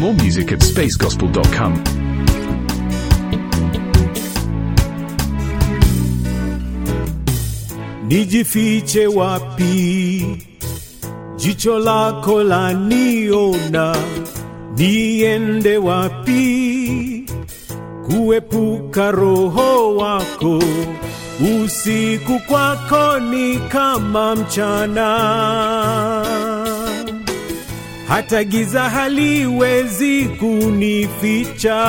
More music at spacegospel.com. nijifiche wapi? Jicho lako la niona, niende wapi? Kuepuka roho wako, usiku kwako ni kama mchana, hata giza haliwezi kunificha.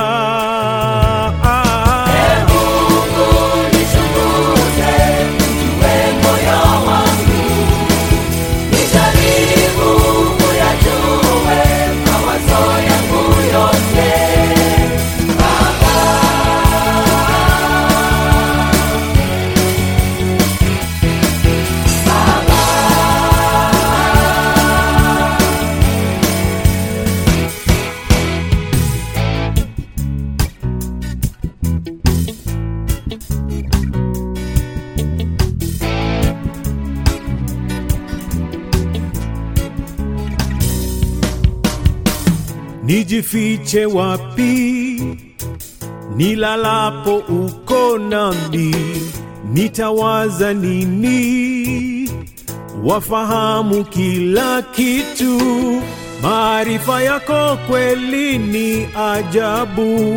Nijifiche wapi? Nilalapo uko nami, nitawaza nini? Wafahamu kila kitu, maarifa yako kweli ni ajabu.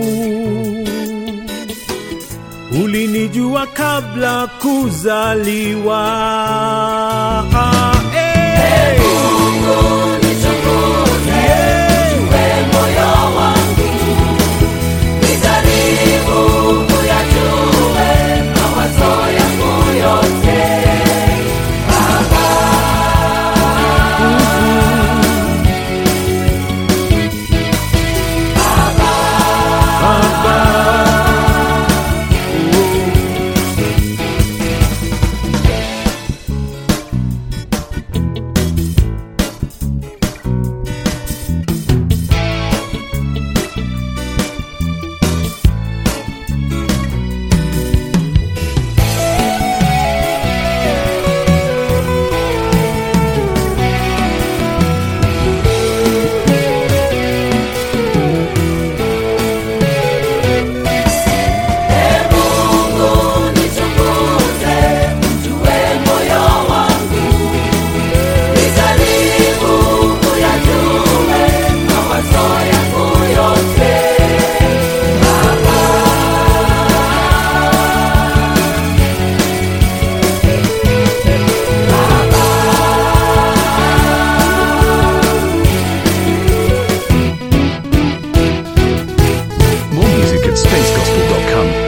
Ulinijua kabla kuzaliwa. Hey! Yeah! More music at spacegospel.com.